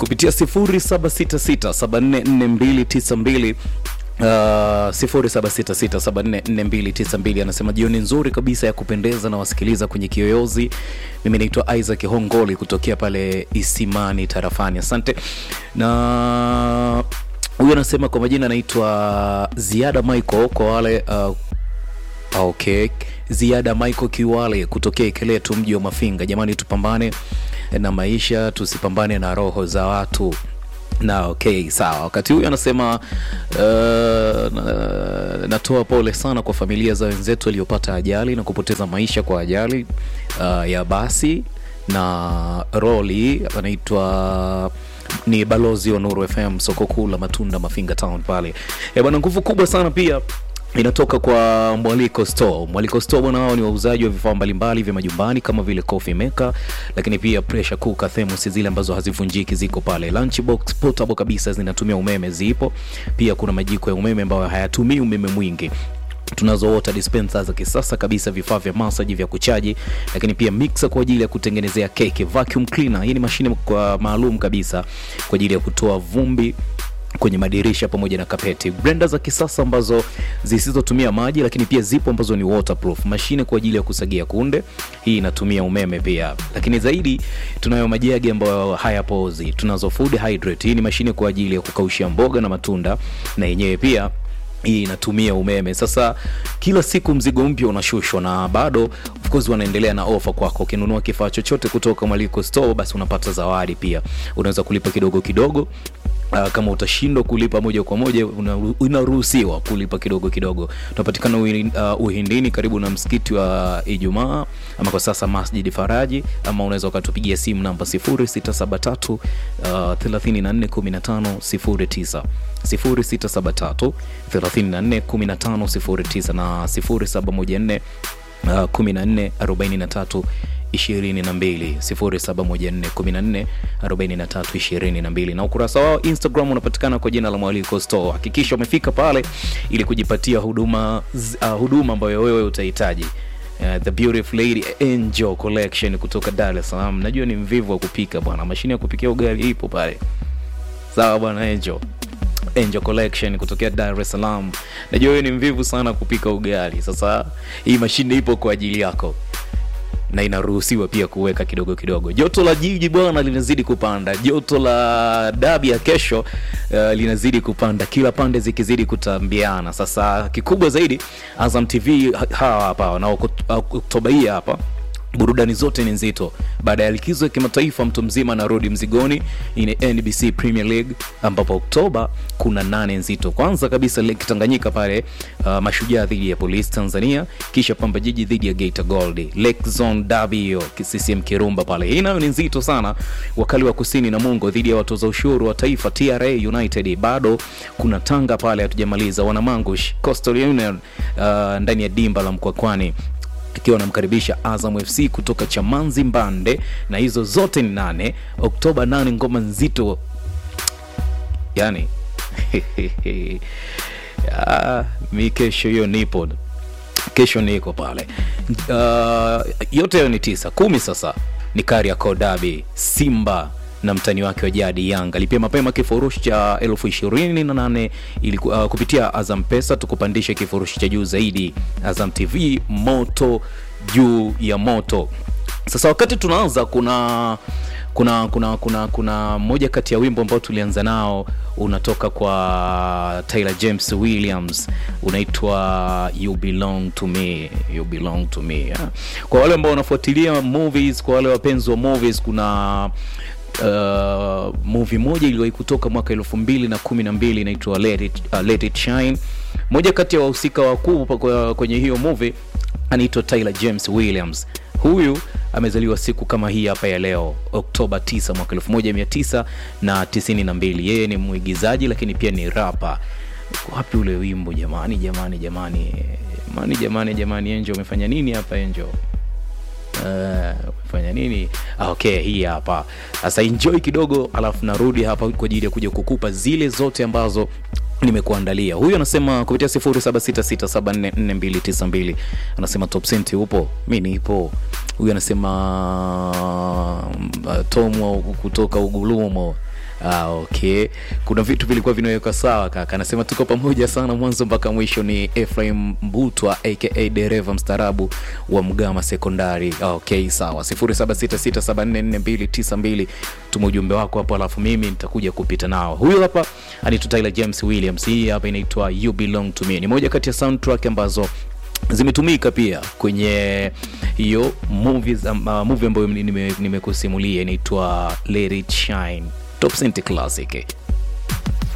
kupitia 0766744292 Uh, 0766744292 anasema jioni nzuri kabisa ya kupendeza na wasikiliza kwenye kiyoyozi. Mimi naitwa Isaac Hongoli kutokea pale Isimani tarafani. Asante. Na huyu anasema kwa majina anaitwa Ziada Michael kwa wale uh, Okay, Ziada Michael Kiwale kutokea Ikeletu, mji wa Mafinga. Jamani, tupambane na maisha, tusipambane na roho za watu na okay, sawa. Wakati huyu anasema uh, na, natoa pole sana kwa familia za wenzetu waliopata ajali na kupoteza maisha kwa ajali uh, ya basi na roli. Anaitwa ni balozi wa Nuru FM, soko kuu la matunda Mafinga Town pale. Eh bwana, nguvu kubwa sana pia inatoka kwa Mwaliko Store. Mwaliko Store bwana, hao ni wauzaji wa vifaa mbalimbali vya majumbani kama vile coffee maker, lakini pia pressure cooker, thermos zile ambazo hazivunjiki ziko pale. Lunchbox portable kabisa zinatumia umeme zipo. Pia kuna majiko ya umeme ambayo hayatumii umeme mwingi tunazo water dispenser za kisasa kabisa, vifaa vya masaji vya kuchaji, lakini pia mixer kwa ajili ya kutengenezea keki, vacuum cleaner. Hii ni mashine kwa maalum kabisa kwa ajili ya kutoa vumbi kwenye madirisha pamoja na kapeti. Blender za kisasa ambazo zisizotumia maji, lakini pia zipo ambazo ni waterproof. Mashine kwa ajili ya kusagia kunde, hii inatumia umeme pia. Lakini zaidi tunayo majagi ambayo hayapoozi. Tunazo food hydrate, hii ni mashine kwa ajili ya kukaushia mboga na matunda, na yenyewe pia hii inatumia umeme. Sasa kila siku mzigo mpya unashushwa, na bado of course wanaendelea na ofa kwako. Ukinunua kifaa chochote kutoka Mwaliko Store, basi unapata zawadi pia. Unaweza kulipa kidogo kidogo Uh, kama utashindwa kulipa moja kwa moja unaruhusiwa kulipa kidogo kidogo. Tunapatikana uh, Uhindini karibu na msikiti wa Ijumaa ama kwa sasa Masjid Faraji, ama unaweza ukatupigia simu namba 0673 uh, 341509 0673 341509 na 0714 uh, 14 43 22 0714 14 22 na ukurasa wao Instagram unapatikana kwa jina la Mwaliko Store. Hakikisha umefika pale ili kujipatia huduma uh, huduma ambayo wewe utahitaji. Uh, the beautiful lady Angel collection kutoka Dar es Salaam. Najua ni mvivu wa kupika bwana, mashine ya kupikia ugali ipo pale. Sawa bwana Angel. Angel Collection kutokea Dar es Salaam. Najua wewe ni mvivu sana kupika ugali. Sasa hii mashine ipo kwa ajili yako na inaruhusiwa pia kuweka kidogo kidogo. Joto la jiji bwana linazidi kupanda, joto la dabi ya kesho uh, linazidi kupanda, kila pande zikizidi kutambiana. Sasa kikubwa zaidi, Azam TV hawa hapa na Oktoba hii hapa burudani zote ni nzito. Baada ya likizo ya kimataifa, mtu mzima anarudi mzigoni. Hii ni NBC Premier League ambapo Oktoba kuna nane nzito. Kwanza kabisa Lake Tanganyika pale, uh, Mashujaa dhidi ya Police Tanzania, kisha Pamba Jiji dhidi ya Geita Gold, Lake Zone Derby hiyo CCM Kirumba pale, hii nayo ni nzito sana. Wakali wa Kusini na Mungo dhidi ya watoza ushuru wa taifa TRA United. Bado kuna Tanga pale, hatujamaliza. Wanamangush Coastal Union uh, ndani ya dimba la Mkwakwani ikiwa anamkaribisha Azam FC kutoka Chamanzi Mbande, na hizo zote ni nane Oktoba nane, ngoma nzito yani ya, mi kesho hiyo nipo, kesho niko pale. Uh, yote hayo ni tisa kumi. Sasa ni Kariakoo Derby, Simba na mtani wake wa jadi Yanga. Lipia mapema kifurushi cha elfu ishirini na nane ili uh, kupitia Azam Pesa tukupandishe kifurushi cha juu zaidi. Azam TV moto juu ya moto. Sasa wakati tunaanza, kuna kuna kuna kuna kuna moja kati ya wimbo ambao tulianza nao unatoka kwa Tyler James Williams, unaitwa you belong to me, you belong to me yeah. Kwa wale ambao wanafuatilia movies, kwa wale wapenzi wa movies, kuna uh, movie moja iliwahi kutoka mwaka elfu mbili na kumi na mbili inaitwa Let It, uh, Let It Shine. Moja kati ya wahusika wakuu kwenye hiyo movie anaitwa Tyler James Williams. Huyu amezaliwa siku kama hii hapa ya leo Oktoba 9 mwaka 1992. Yeye ni mwigizaji lakini pia ni rapa. Wapi ule wimbo jamani, jamani, jamani, jamani, jamani, jamani, Angel umefanya nini hapa Angel? umefanya uh, nini? Ah, okay, hii hapa sasa. Enjoy kidogo, alafu narudi hapa kwa ajili ya kuja kukupa zile zote ambazo nimekuandalia. Huyu anasema kupitia 0766744292 anasema Top Cent upo, mi nipo. Huyu anasema uh, Tom kutoka Ugulumo Ah, okay. Kuna vitu vilikuwa vinawekwa sawa kaka. Anasema tuko pamoja sana mwanzo mpaka mwisho. Ni Ephraim Mbutwa aka dereva mstaarabu wa Mgama Sekondari. Ah, Okay, sawa. 0766744292 tuma ujumbe wako hapo, alafu mimi nitakuja kupita nao. Huyu hapa anaitwa Tyler James Williams. Hii hapa inaitwa You Belong to Me. Ni moja kati ya soundtrack ambazo zimetumika pia kwenye hiyo movies, um, uh, movie ambayo nimekusimulia nime inaitwa Let It Shine. Top Cent Classic.